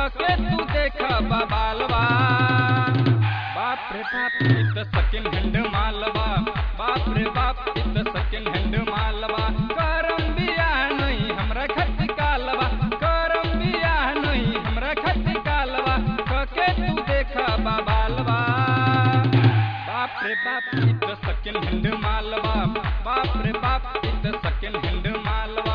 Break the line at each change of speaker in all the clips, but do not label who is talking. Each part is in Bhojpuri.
कके तू देख बाबालवा बाप रे बाप इत सेकंड हैंड मालवा बाप रे बाप इत सेकंड हैंड मालवा करम बिया नहीं हमरा खत कालवा करम बिया नहीं हमरा खत कालवा कके तू देख बाबालवा बाप रे बाप इत सेकंड हैंड मालवा बाप रे बाप इत सेकंड हैंड मालवा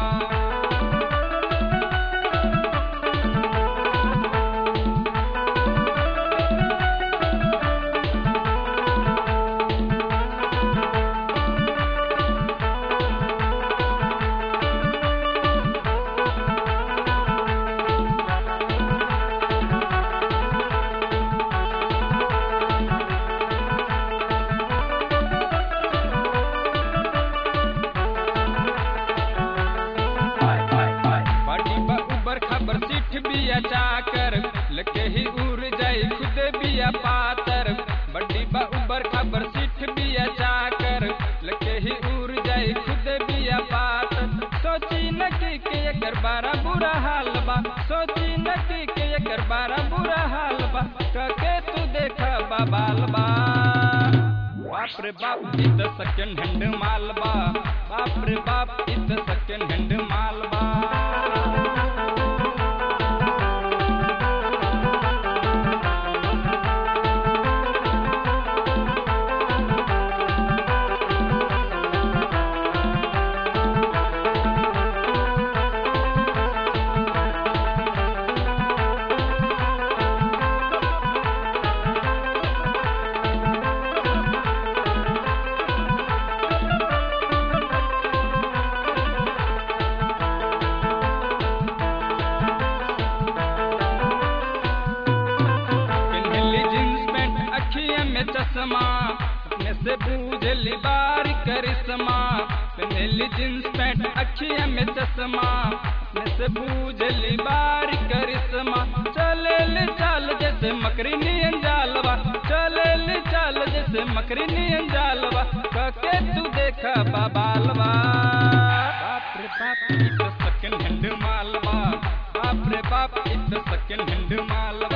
बड़ी बा उबर खबर सिठ बिया चाकर लके ही उड़ जाए खुद बिया पातर बड़ी बा उबर खबर सिठ बिया चाकर लके ही उड़ जाए खुद बिया पातर सोची न कि के एकर बारा बुरा हाल बा सोची न कि के एकर बारा बुरा हाल बा कके तू देख बाबाल बा बाप रे बाप इत सेकंड हैंड मालबा बाप रे बाप इत सेकंड हैंड मालबा पिन्हली जींस पैंट अखिया में चश्मा अपने से बूझली बार करिश्मा पिन्हली जींस पैंट अखिया में चश्मा अपने से बूझली बार करिश्मा चले ले चाल जैसे मकरी नियन जालवा चले ले चाल जैसे मकरी नियन जालवा कके तू देखा बाबालवा बाप रे बाप इत सेकंड हैंड मालवा बाप रे बाप इत सेकंड हैंड मालवा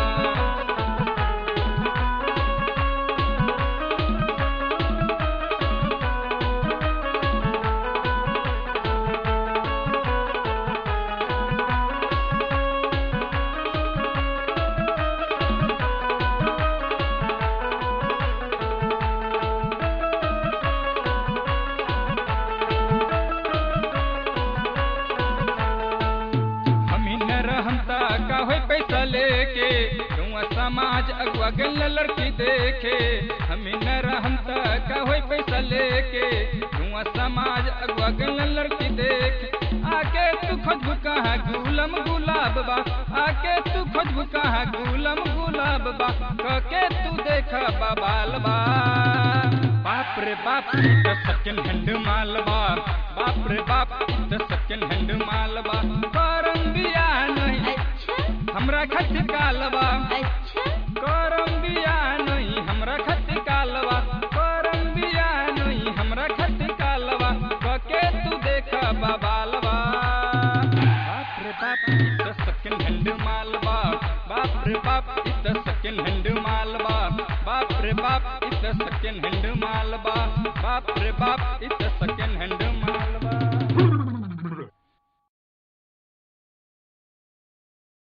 हमी न रहता का होई पैसा लेके तुआ समाज अगवा गल लड़की देखे हमी न रहता का होई पैसा लेके तुआ समाज अगवा गल लड़की देखे आके तू खोजबू कहाँ गुलम गुलाब बा आके तू खोजबू कहाँ गुलम गुलाब बा कके तू देख बाबाल बा बाप रे बाप इत सेकंड हैंड मालबा बाप रे बाप इत सेकंड हैंड मालबा करम बिया नहीं
अच्छा
हमरा खत कालबा
अच्छा
करम बिया नहीं हमरा खत कालबा करम बिया नहीं हमरा खत कालबा कके तू देख बाबालबा बाप रे बाप इत सेकंड हैंड मालबा बाप रे बाप इत सेकंड हैंड मालबा बाप रे बाप इत सेकंड हैंड मालबा बाप रे बाप